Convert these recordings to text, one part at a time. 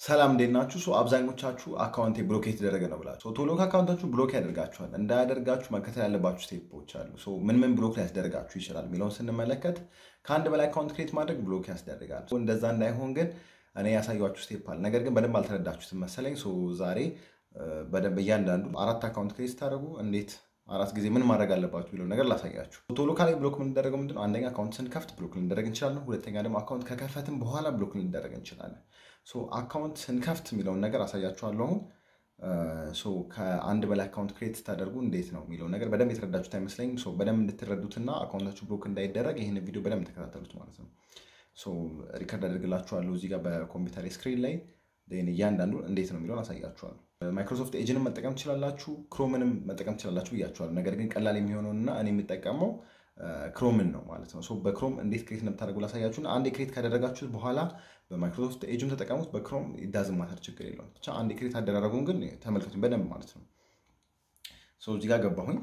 ሰላም እንዴት ናችሁ? ሶ አብዛኞቻችሁ አካውንቴ ብሎክ የተደረገ ነው ብላችሁ ቶሎ ከአካውንታችሁ ብሎክ ያደርጋችኋል። እንዳያደርጋችሁ መከተል ያለባችሁ ስቴፖች አሉ። ሶ ምን ምን ብሎክ ሊያስደርጋችሁ ይችላል የሚለውን ስንመለከት ከአንድ በላይ አካውንት ክሬት ማድረግ ብሎክ ያስደርጋል። ሶ እንደዛ እንዳይሆን ግን እኔ ያሳያችሁ ስቴፕ አለ። ነገር ግን በደንብ አልተረዳችሁትም መሰለኝ። ሶ ዛሬ በደንብ እያንዳንዱ አራት አካውንት ክሬት ስታደርጉ እንዴት አራት ጊዜ ምን ማድረግ አለባችሁ የሚለው ነገር ላሳያችሁ። ቶሎ ካላይ ብሎክ የምንደረገው ምንድነው? አንደኛ አካውንት ስንከፍት ብሎክ ልንደረግ እንችላለን። ሁለተኛ ደግሞ አካውንት ከከፈትም በኋላ ብሎክ ልንደረግ እንችላለን። ሶ አካውንት ስንከፍት የሚለውን ነገር አሳያችኋለሁ። ሶ ከአንድ በላይ አካውንት ክሬት ስታደርጉ እንዴት ነው የሚለው ነገር በደንብ የተረዳችሁት አይመስለኝም። ሶ በደንብ እንድትረዱትና አካውንታችሁ ብሎክ እንዳይደረግ ይህን ቪዲዮ በደንብ ተከታተሉት ማለት ነው። ሶ ሪከርድ አደርግላችኋለሁ እዚህ ጋር በኮምፒውተር ስክሪን ላይ እያንዳንዱ እንዴት ነው የሚለውን አሳያችኋለሁ። ማይክሮሶፍት ኤጅንም መጠቀም ትችላላችሁ፣ ክሮምንም መጠቀም ትችላላችሁ ብያችኋለሁ። ነገር ግን ቀላል የሚሆነውና እኔ የምጠቀመው ክሮምን ነው ማለት ነው። በክሮም እንዴት ክሬት እንደምታደርጉ ላሳያችሁና አንዴ ክሬት ካደረጋችሁት በኋላ በማይክሮሶፍት ኤጅም ተጠቀሙት፣ በክሮም ዳዝም ማተር ችግር የለውም። ብቻ አንዴ ክሬት አደራረጉን ግን ተመልከቱኝ በደንብ ማለት ነው። እዚህ ጋር ገባሁኝ፣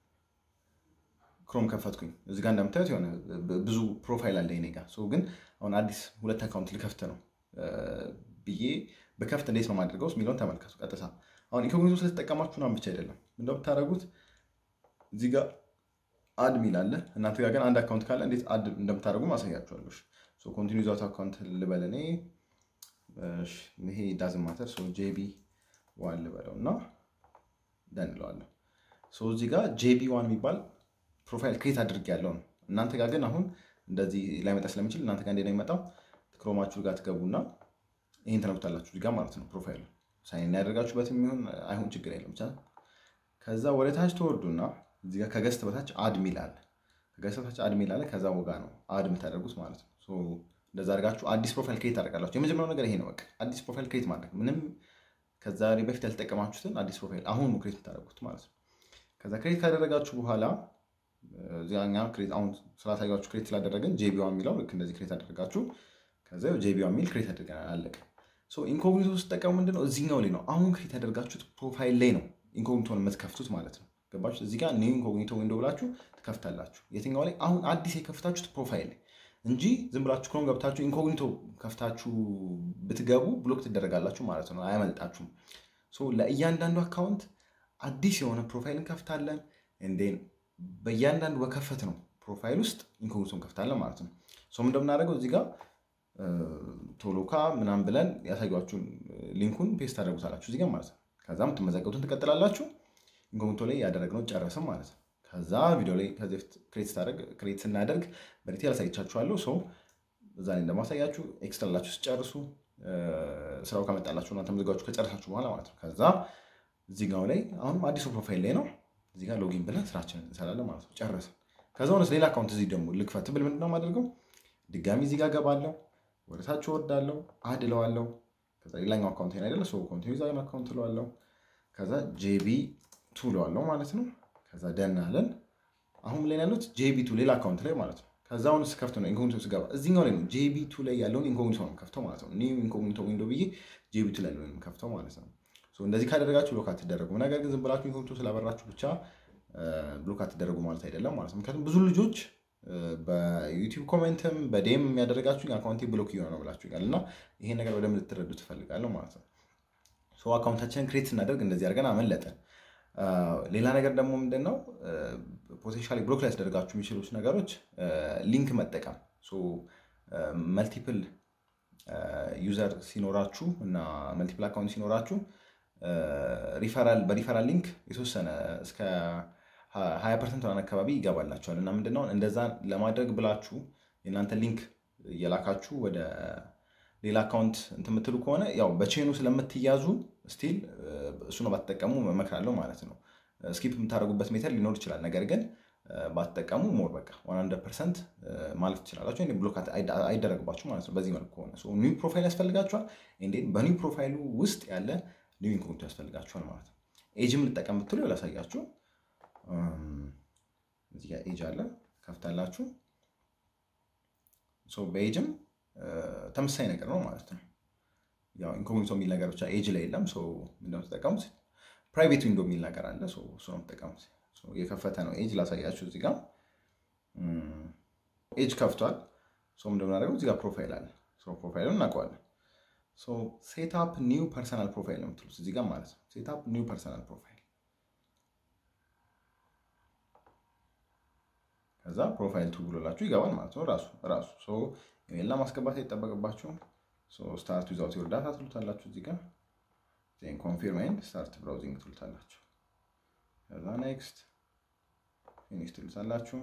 ክሮም ከፈትኩኝ። እዚህ ጋር እንደምታዩት የሆነ ብዙ ፕሮፋይል አለ እኔ ጋር። ግን አሁን አዲስ ሁለት አካውንት ልከፍት ነው ብዬ በከፍት እንዴት ነው ማድረገው የሚለውን ተመልከቱ። ቀጥታ አሁን ኢንኮግኒቶ ስለተጠቀማችሁ ምናምን ብቻ አይደለም እንደምታደርጉት እዚህ ጋር አድ ሚል አለ። እናንተ ጋር ግን አንድ አካውንት ካለ እንዴት አድ እንደምታደርጉ ማሳያችኋለሁ። ኮንቲኒ ዛት አካውንት ልበል እኔ ይሄ ዳዝ ማተር ጄቢ ዋን ልበለው እና ደንለዋለሁ። እዚህ ጋር ጄቢ ዋን የሚባል ፕሮፋይል ክሬት አድርግ ያለው ነው። እናንተ ጋር ግን አሁን እንደዚህ ላይመጣ ስለሚችል እናንተ ጋር እንዴት ነው የሚመጣው? ክሮማችሁ ጋር ትገቡና ይህን ተነኩታላችሁ እዚህ ጋር ማለት ነው። ፕሮፋይሉ ሳይን ያደርጋችሁበት የሚሆን አይሆን ችግር የለም ብቻ። ከዛ ወደ ታች ተወርዱና እዚህ ጋር ከገስት በታች አድ ሚል አለ። ከገስት በታች አድ ሚል አለ። ከዛ ወጋ ነው አድ የምታደርጉት ማለት ነው። እንደዛ አድርጋችሁ አዲስ ፕሮፋይል ክሬት ታደርጋላችሁ። የመጀመሪያው ነገር ይሄ ነው። በቃ አዲስ ፕሮፋይል ክሬት ማድረግ ምንም ከዛ በፊት ያልተጠቀማችሁትን አዲስ ፕሮፋይል አሁን ነው ክሬት የምታደርጉት ማለት ነው። ከዛ ክሬት ካደረጋችሁ በኋላ እዚያኛ ክሬት አሁን ስላሳያችሁ ክሬት ስላደረግን ጄቢዋ የሚለው ልክ እንደዚህ ክሬት አደረጋችሁ። ከዛ ጄቢዋ የሚል ክሬት አድርገናል አለቀ። ኢንኮግኒቶ ስጠቀሙ ምንድነው እዚህኛው ላይ ነው አሁን ክሬት ያደርጋችሁት ፕሮፋይል ላይ ነው ኢንኮግኒቶን የምትከፍቱት ማለት ነው። ገባችሁ? እዚህ ጋር ኒው ኢንኮግኒቶ ዊንዶ ብላችሁ ትከፍታላችሁ። የትኛው ላይ አሁን አዲስ የከፍታችሁት ፕሮፋይል ላይ እንጂ ዝም ብላችሁ ክሮም ገብታችሁ ኢንኮግኒቶ ከፍታችሁ ብትገቡ ብሎክ ትደረጋላችሁ ማለት ነው። አያመልጣችሁም። ለእያንዳንዱ አካውንት አዲስ የሆነ ፕሮፋይል እንከፍታለን። እንዴን በእያንዳንዱ በከፈት ነው ፕሮፋይል ውስጥ ኢንኮግኒቶ እንከፍታለን ማለት ነው። ሰው እንደምናደርገው እዚህ ጋር ቶሎካ ምናምን ብለን ያሳያችሁን ሊንኩን ፔስት ታደርጉታላችሁ እዚህ ጋር ማለት ነው። ከዛ የምትመዘገቡትን ትቀጥላላችሁ። ኢንኮግኒቶ ላይ ያደረግነው ጨረስም ማለት ነው። ከዛ ቪዲዮ ላይ ከዚህ በፊት ክሬት ስናደርግ በዲቴል አሳይቻችኋለሁ። ሰው እዛ ላይ እንደማሳያችሁ ኤክስትራላችሁ ስጨርሱ ስራው ከመጣላችሁ እና ተመዝጋችሁ ከጨረሳችሁ በኋላ ማለት ነው። ከዛ እዚህ ጋር ላይ አሁንም አዲሱ ፕሮፋይል ላይ ነው። እዚህ ጋር ሎጊን ብለን ስራችንን እንሰራለን ማለት ነው። ጨረስን። ከዛ ሆነስ ሌላ አካውንት እዚህ ደግሞ ልክፈት ብል ምንድነው የማደርገው? ድጋሚ እዚህ ጋር ገባለሁ፣ ወደ ታች ወርዳለሁ፣ አድ እለዋለሁ። ከዛ ሌላኛው አካውንት አይደለ ሰው ኮንቲኒ ዛን አካውንት እለዋለሁ። ከዛ ጄቢ ቱ እለዋለሁ ማለት ነው። ከዛ ደን አለን። አሁን ላይ ያሉት ጄቢ ቱ ሌላ አካውንት ላይ ማለት ነው። ከዛ አሁን ስከፍት ነው ኢንኮግኒቶ ስገባ እዚህኛው ላይ ነው ጄቢ ቱ ላይ ያለውን ኢንኮግኒቶ ነው ከፍተው ማለት ነው። ኒው ኢንኮግኒቶ ዊንዶ ብዬ ጄቢ ቱ ላይ ያለውን ከፍተው ማለት ነው። እንደዚህ ካደረጋችሁ ብሎክ አትደረጉም። ነገር ግን ዝም ብላችሁ ኢንኮግኒቶ ስላበራችሁ ብቻ ብሎክ አትደረጉ ማለት አይደለም ማለት ነው። ምክንያቱም ብዙ ልጆች በዩቲዩብ ኮሜንትም በዴም የሚያደረጋችሁ አካውንቴ ብሎክ እየሆነ ነው ብላችሁ ይላል እና ይሄን ነገር በደንብ ልትረዱ ትፈልጋለሁ ማለት ነው። አካውንታችንን ክሬት ስናደርግ እንደዚህ አድርገን አመለጠን። ሌላ ነገር ደግሞ ምንድን ነው ፖቴንሻሊ ብሎክ ላይ ያስደርጋችሁ የሚችሉት ነገሮች ሊንክ መጠቀም መልቲፕል ዩዘር ሲኖራችሁ እና መልቲፕል አካውንት ሲኖራችሁ በሪፈራል ሊንክ የተወሰነ እስከ ሀያ ፐርሰንት ሆናን አካባቢ ይገባላችኋል እና ምንድነው እንደዛ ለማድረግ ብላችሁ የእናንተ ሊንክ እየላካችሁ ወደ ሌላ አካውንት እንትን የምትሉ ከሆነ ያው በቼኑ ስለምትያዙ ስቲል እሱ ነው ባትጠቀሙ እመክራለሁ ማለት ነው። ስኪፕ የምታደርጉበት ሜተድ ሊኖር ይችላል። ነገር ግን ባትጠቀሙ ሞር በቃ ዋን ሀንድረድ ፐርሰንት ማለፍ ትችላላችሁ። ብሎክ አይደረግባችሁ ማለት ነው። በዚህ መልኩ ከሆነ ኒው ፕሮፋይል ያስፈልጋችኋል። እንዴት በኒው ፕሮፋይሉ ውስጥ ያለ ኒው ኢንኮግኒቶ ያስፈልጋችኋል ማለት ነው። ኤጅም ልጠቀም ብትሉ ላሳያችሁ። እዚህ ጋር ኤጅ አለ ከፍታላችሁ። በኤጅም ተመሳሳይ ነገር ነው ማለት ነው። ያው ኢንኮግኒቶ የሚል ነገር ብቻ ኤጅ ላይ የለም። ምንድነው ተጠቀሙት? ፕራይቬት ዊንዶ የሚል ነገር አለ። እሱ ነው ተጠቀሙት። የከፈተ ነው ኤጅ ላሳያችሁ። እዚህ ጋር ኤጅ ከፍቷል። እንደምናደርገው እዚህ ጋር ፕሮፋይል አለ። ፕሮፋይሉን እናውቀዋለን። ሴትአፕ ኒው ፐርሰናል ፕሮፋይል ነው የምትሉት እዚህ ጋር ማለት ነው። ሴትአፕ ኒው ፐርሰናል ፕሮፋይል ከዛ ፕሮፋይል ቱ ብሎላችሁ ይገባል ማለት ነው። ራሱ ራሱ ኢሜል ማስገባት አይጠበቅባችሁም። ስታርት ዊዛውት ዮር ዳታ ትሉታላችሁ እዚህ ጋር ዜን ኮንፊርም ኤንድ ስታርት ብራውዚንግ ትሉታላችሁ። ከዛ ኔክስት ፊኒሽ ትሉታላችሁ።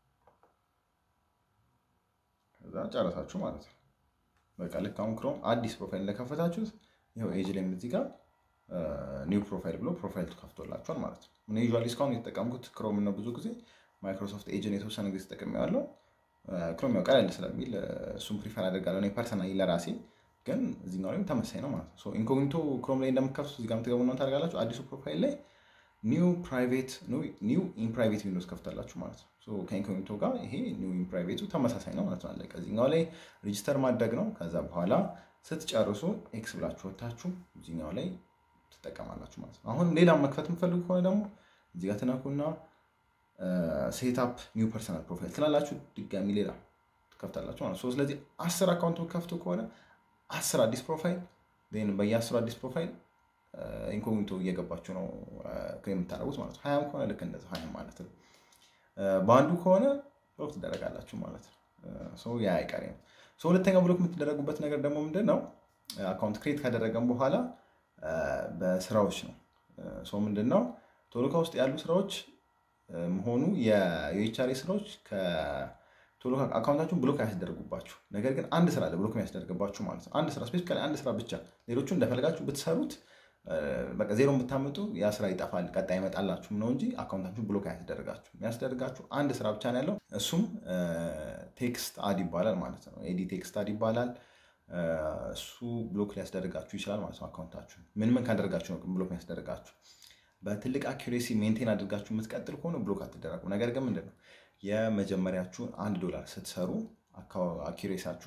ከዛ ጨረሳችሁ ማለት ነው። በቃ ልክ አሁን ክሮም አዲስ ፕሮፋይል እንደከፈታችሁት ይኸው ኤጅ ላይም እዚህ ጋር ኒው ፕሮፋይል ብሎ ፕሮፋይል ከፍቶላችኋል ማለት ነው። እኔ ዩዥዋሊ እስካሁን የተጠቀምኩት ክሮም ነው። ብዙ ጊዜ ማይክሮሶፍት ኤጅን የተወሰነ ጊዜ ተጠቅሜዋለሁ። ክሮም ያው ቀለል ስለሚል እሱም ፕሪፈር አደርጋለሁ እኔ ፐርሰናሊ ለራሴ ግን እዚህኛው ላይም ተመሳይ ነው ማለት ነው። ኢንኮግኒቶ ክሮም ላይ እንደምትከፍቱት እዚህ ጋር የምትገቡ ነው ታደርጋላችሁ። አዲሱ ፕሮፋይል ላይ ኒው ፕራይቬት ኒው ኢን ፕራይቬት ዊንዶውስ ከፍታላችሁ ማለት ነው። ከኢንኮግኒቶ ጋር ይሄ ኒው ኢን ፕራይቬቱ ተመሳሳይ ነው ማለት ነው። አለቀ። እዚህኛው ላይ ሬጂስተር ማድረግ ነው። ከዛ በኋላ ስትጨርሱ ኤክስ ብላችሁ ወታችሁ እዚህኛው ላይ ትጠቀማላችሁ ማለት ነው። አሁን ሌላ መክፈት የምፈልጉ ከሆነ ደግሞ እዚህ ጋር ትነኩና ሴትአፕ ኒው ፐርሰናል ፕሮፋይል ትላላችሁ። ድጋሚ ሌላ ትከፍታላችሁ ማለት ነው። ስለዚህ አስር አካውንት ከፍቱ ከሆነ አስር አዲስ ፕሮፋይል በየአስሩ አዲስ ፕሮፋይል ኢንኮግኒቶ እየገባችሁ ነው የምታደርጉት ማለት ነው። ሀያም ከሆነ ልክ እንደዛ ሀያም ማለት ነው። በአንዱ ከሆነ ብሎክ ትደረጋላችሁ ማለት ነው። ያ አይቀሬ ነው። ሁለተኛው ብሎክ የምትደረጉበት ነገር ደግሞ ምንድን ነው? አካውንት ክሬት ካደረገን በኋላ በስራዎች ነው። ምንድን ነው ቶሎካ ውስጥ ያሉ ስራዎች መሆኑ የዩኤችአርኤ ስራዎች ቶሎ አካውንታችሁን ብሎክ አያስደርጉባችሁ። ነገር ግን አንድ ስራ አለ ብሎክ የሚያስደርግባችሁ ማለት ነው። አንድ ስራ ስፔሲፊካሊ አንድ ስራ ብቻ። ሌሎቹ እንደፈለጋችሁ ብትሰሩት በቃ ዜሮ ብታመጡ ያ ስራ ይጠፋል፣ ቀጣይ ይመጣላችሁም ነው እንጂ አካውንታችሁን ብሎክ አያስደርጋችሁ። የሚያስደርጋችሁ አንድ ስራ ብቻ ነው ያለው። እሱም ቴክስት አድ ይባላል ማለት ነው። ኤዲ ቴክስት አድ ይባላል። እሱ ብሎክ ሊያስደርጋችሁ ይችላል ማለት ነው። አካውንታችሁ ምን ምን ካደረጋችሁ ነው ብሎክ የሚያስደርጋችሁ? በትልቅ አኪሬሲ ሜንቴን አድርጋችሁ የምትቀጥል ከሆነ ብሎክ አትደረጉ። ነገር ግን ምንድን ነው የመጀመሪያችሁን አንድ ዶላር ስትሰሩ አኪሬሳችሁ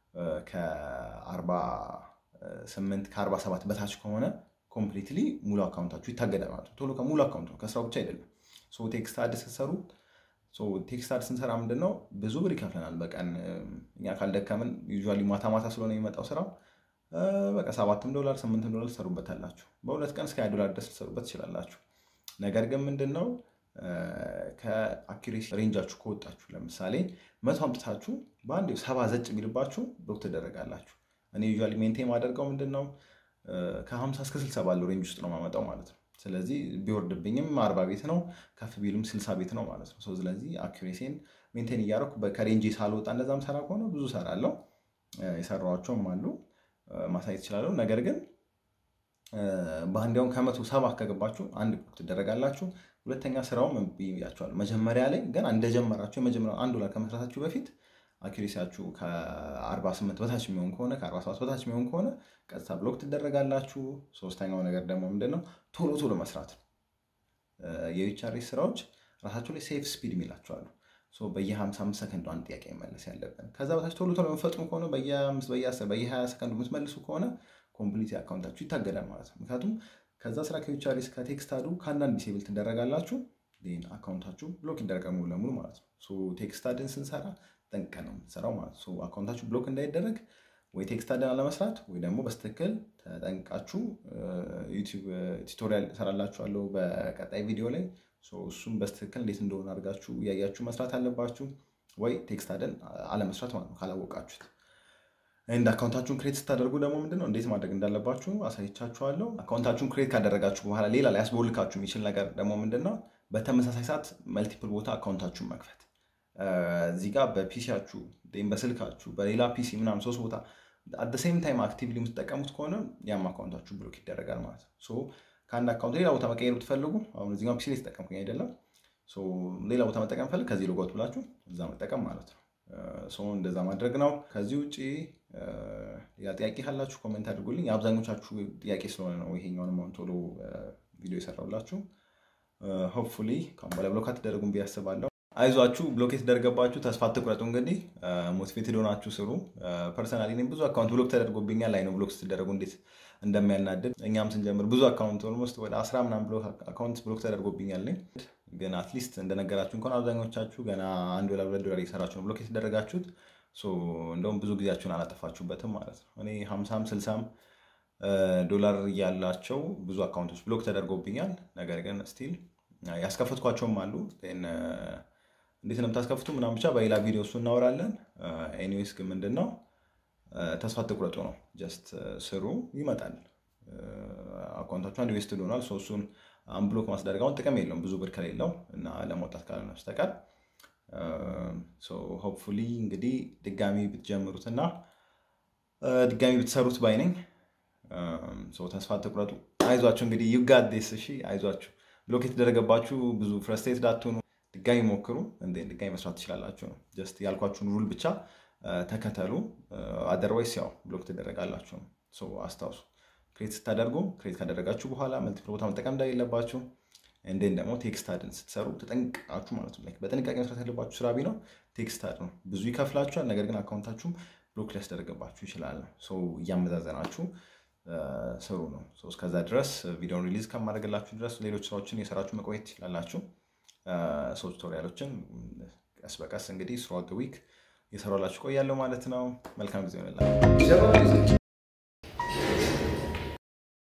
ከ48 ከ47 በታች ከሆነ ኮምፕሊትሊ ሙሉ አካውንታችሁ ይታገዳል ማለት ነው። ቶሎ ከሙሉ አካውንት ነው ከስራው ብቻ አይደለም። ቴክስት አድ ስትሰሩ ቴክስት አድ ስንሰራ ምንድን ነው ብዙ ብር ይከፍለናል በቀን እኛ ካልደከምን ዩዥዋሊ ማታ ማታ ስለሆነ የሚመጣው ስራው በቃ ሰባትም ዶላር ስምንትም ዶላር ትሰሩበታላችሁ። በሁለት ቀን እስከ ሀያ ዶላር ድረስ ልትሰሩበት ትችላላችሁ። ነገር ግን ምንድን ነው ከአኪሬሲ ሬንጃችሁ ከወጣችሁ ለምሳሌ መቶ አምጥታችሁ በአንድ ሰባ ዘጭ ቢልባችሁ ብሎክ ትደረጋላችሁ። እኔ ዩዥዋሊ ሜንቴን ማደርገው ምንድን ነው ከ50 እስከ 60 ባለው ሬንጅ ውስጥ ነው ማመጣው ማለት ነው። ስለዚህ ቢወርድብኝም አርባ ቤት ነው ከፍ ቢሉም ስልሳ ቤት ነው ማለት ነው። ስለዚህ አኪሬሲን ሜንቴን እያደረኩ ከሬንጅ ሳልወጣ እንደዛም ሰራ ከሆነ ብዙ ሰራለው የሰራኋቸውም አሉ ማሳየት ይችላለሁ። ነገር ግን በአንዲያውም ከመቶ ሰባ ከገባችሁ አንድ ብሎክ ትደረጋላችሁ። ሁለተኛ ስራውም ብያቸዋል። መጀመሪያ ላይ ገና እንደጀመራችሁ የመጀመሪያ አንድ ዶላር ከመስራታችሁ በፊት አኪሬሲያችሁ ከ48 በታች የሚሆን ከሆነ ከ47 በታች የሚሆን ከሆነ ቀጥታ ብሎክ ትደረጋላችሁ። ሶስተኛው ነገር ደግሞ ምንድነው ቶሎ ቶሎ መስራት። የዩኤችአርኤስ ስራዎች ራሳቸው ላይ ሴፍ ስፒድ የሚላቸዋሉ። በየ55 ሰከንዱ አንድ ጥያቄ መመለስ ያለብን። ከዛ በታች ቶሎ ቶሎ የምፈጥኑ ከሆነ በየ5 በየ10 በየ20 ሰከንዱ የምትመልሱ ከሆነ ኮምፕሊት አካውንታችሁ ይታገዳል ማለት ነው። ምክንያቱም ከዛ ስራ ከዩኤችአርኤስ ከቴክስት አዱ ከአንዳንድ ዲሴብል ትደረጋላችሁ። አካውንታችሁ ብሎክ ይደረጋል ሙሉ ለሙሉ ማለት ነው። ቴክስት አድን ስንሰራ ጠንቅቀን ነው የምትሰራው ማለት ነው። አካውንታችሁ ብሎክ እንዳይደረግ ወይ ቴክስት አድን አለመስራት ወይ ደግሞ በስትክክል ተጠንቃችሁ ዩቲዩብ ቱቶሪያል እሰራላችኋለሁ በቀጣይ ቪዲዮ ላይ እሱም በስትክክል እንዴት እንደሆነ አድርጋችሁ እያያችሁ መስራት አለባችሁ። ወይ ቴክስት አድን አለመስራት ማለት ነው ካላወቃችሁት። እንደ አካውንታችሁን ክሬት ስታደርጉ ደግሞ ምንድነው እንዴት ማድረግ እንዳለባችሁ አሳይቻችኋለሁ። አካውንታችሁን ክሬት ካደረጋችሁ በኋላ ሌላ ላይ ያስቦልካችሁ የሚችል ነገር ደግሞ ምንድነው በተመሳሳይ ሰዓት መልቲፕል ቦታ አካውንታችሁን መክፈት እዚህ ጋር በፒሲያችሁ ወይም በስልካችሁ በሌላ ፒሲ ምናምን ሶስት ቦታ አት ሴም ታይም አክቲቭሊ የምትጠቀሙት ከሆነ ያም አካውንታችሁ ብሎክ ይደረጋል ማለት ነው። ከአንድ አካውንት ሌላ ቦታ መቀየር ብትፈልጉ አሁን እዚኛው ፒሲ ላይ ተጠቀምኩኝ አይደለም፣ ሌላ ቦታ መጠቀም ፈልግ ከዚህ ሎጎት ብላችሁ እዛ መጠቀም ማለት ነው። እንደዛ ማድረግ ነው። ከዚህ ውጭ ሌላ ጥያቄ ካላችሁ ኮሜንት አድርጉልኝ። የአብዛኞቻችሁ ጥያቄ ስለሆነ ነው ይሄኛውንም አሁን ቶሎ ቪዲዮ የሰራሁላችሁ። ሆፕፉሊ ከአሁን በላይ ብሎክ አትደረጉም ብዬ አስባለሁ። አይዟችሁ ብሎክ የተደረገባችሁ ተስፋ አትቁረጡ። እንግዲህ ሞቲቬትድ ሆናችሁ ስሩ። ፐርሰናሊ እኔም ብዙ አካውንት ብሎክ ተደርጎብኛል። ላይ ነው ብሎክ ስትደረጉ እንዴት እንደሚያናድድ እኛም ስንጀምር ብዙ አካውንት ኦልሞስት ወደ አስራ ምናምን አካውንት ብሎክ ተደርጎብኛል። ግን አትሊስት እንደነገራችሁ እንኳን አብዛኞቻችሁ ገና አንድ ዶላር ሁለት ዶላር እየሰራችሁ ነው ብሎክ የተደረጋችሁት። እንደውም ብዙ ጊዜያችሁን አላጠፋችሁበትም ማለት ነው። እኔ ሀምሳም ስልሳም ዶላር ያላቸው ብዙ አካውንቶች ብሎክ ተደርጎብኛል። ነገር ግን ስቲል ያስከፈትኳቸውም አሉ። እንዴት ነው የምታስከፍቱ ምናምን ብቻ በሌላ ቪዲዮ እሱ እናወራለን። ኤኒዌይስ ግን ምንድን ነው ተስፋ ትቁረጡ ነው። ጀስት ስሩ፣ ይመጣል። አካውንታችሁ አንድ ዌስትድ ሆኗል። እሱን አንብሎክ ማስደረግ አሁን ጥቅም የለውም ብዙ ብር ከሌለው እና ለመውጣት ካልሆነ በስተቀር ሆፕፉሊ እንግዲህ ድጋሚ ብትጀምሩትና ድጋሚ ብትሰሩት ባይነኝ። ተስፋ ትቁረጡ፣ አይዟችሁ። እንግዲህ ዩጋዴስ እሺ፣ አይዟችሁ። ብሎክ የተደረገባችሁ ብዙ ፍረስትሬት ዳትሆኑ፣ ድጋሚ ሞክሩ። እንደ ድጋሚ መስራት ትችላላችሁ ነው። ጀስት ያልኳችሁን ሩል ብቻ ተከተሉ። አደርዋይስ ያው ብሎክ ትደረጋላችሁ ነው። አስታውሱ ክሬት ስታደርጉ ክሬት ካደረጋችሁ በኋላ መልቲፕል ቦታ መጠቀም እንደሌለባችሁ እንዴን ደግሞ ቴክስት አድን ስትሰሩ ተጠንቅቃችሁ ማለት ነው። በጥንቃቄ መስራት ያለባችሁ ስራ ቢነው ቴክስት አድ ነው። ብዙ ይከፍላችኋል፣ ነገር ግን አካውንታችሁም ብሎክ ሊያስደረግባችሁ ይችላል። ሰው እያመዛዘናችሁ ስሩ ነው። እስከዛ ድረስ ቪዲዮን ሪሊዝ ከማድረግላችሁ ድረስ ሌሎች ስራዎችን የሰራችሁ መቆየት ትችላላችሁ። ሰው ቱቶሪያሎችን ቀስ በቀስ እንግዲህ ስሯት ዊክ የሰራላችሁ ቆያለሁ ማለት ነው። መልካም ጊዜ ሆነላችሁ።